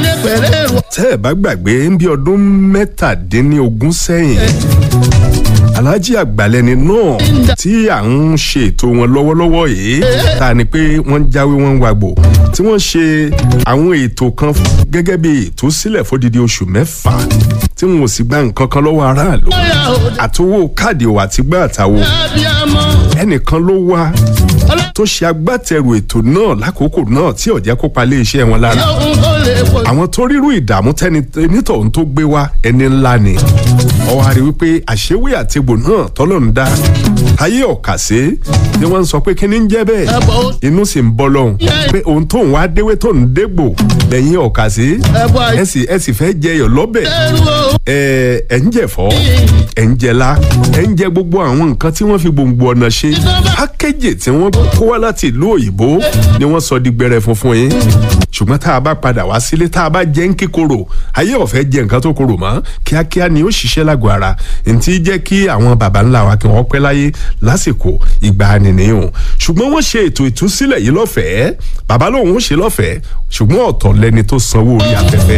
dé pẹ̀lẹ́ èrò. tẹ́ ẹ̀ bá gbàgbé ń bí ọdún mẹ́tàdínlógún sẹ́yìn alhaji àgbàlẹ́ni náà tí à ń ṣe ètò wọn lọ́wọ́lọ́wọ́ yìí tá a ní pé wọ́n ń jáwé wọn ń wàgbò tí wọ́n ṣe àwọn ètò kan gẹ́gẹ́ bí ètò sílẹ̀ fódìdí oṣù mẹ́fà tí wọn ò sì gba nǹkan kan lọ́wọ́ aráàlú bóyá ò dé àtowó káàdì ò àtìgbà àtàwọ̀ abiyamọ. ẹnìkan ló wá tó ṣe agbátẹrù ètò náà lákòókò náà tí ó jẹ́ kó pa iléeṣẹ́ wọn lára yóò kó lè pọ̀. àwọn tó rírú ìdààmú tẹni nítòun tó gbé wá ẹni ńlá ni ọwọ́ àrí wípé àṣewé àtegbò náà tọ́lọ̀ ń dá ayé ọ̀kàṣe ni wọ́n ń sọ pé kíní ń jẹ́ bẹ́ẹ̀ ẹ̀bọ̀ ó inú sì ń bọ́ lọ́hùn pé òun tóun wá déwé tó ń dégbò lẹ́yìn ọ̀kàṣe ẹ̀bọ̀ ẹ sì ẹ sì fẹ́ jẹyọ̀ lọ́bẹ̀ àìsẹ́rù o. ẹ ẹ ń jẹ̀fọ́ ẹ ń jẹlá ẹ ń jẹ gbogbo àwọn nǹkan tí wọ́n fi gbòǹgbò ọ̀nà ṣe pákéjì tí wọ́n kó wá láti ìlú òyìnbó ni wọ́n sọ di gbẹrẹ funfun yín ṣùgbọ́n tá a bá padà wá sílé tá a bá jẹ́ ń kíkorò ayé ọ̀fẹ́ jẹ nǹkan tó korò mọ́ kíákíá ni ó ṣiṣẹ́ lágọ̀ọ́ ara ntí jẹ́ kí àwọn baba ńlá wa kí wọ́n pẹ́ láyé lásìkò ìgbà nìyẹn ṣùgbọ́n wọ́n ṣe ètò ìtúsílẹ̀ yìí lọ́fẹ̀ẹ́ bàbá lòun ó ṣe lọ́fẹ̀ẹ́ ṣùgbọ́n ọ̀tọ̀ lẹni tó sanwó orí afẹ́fẹ́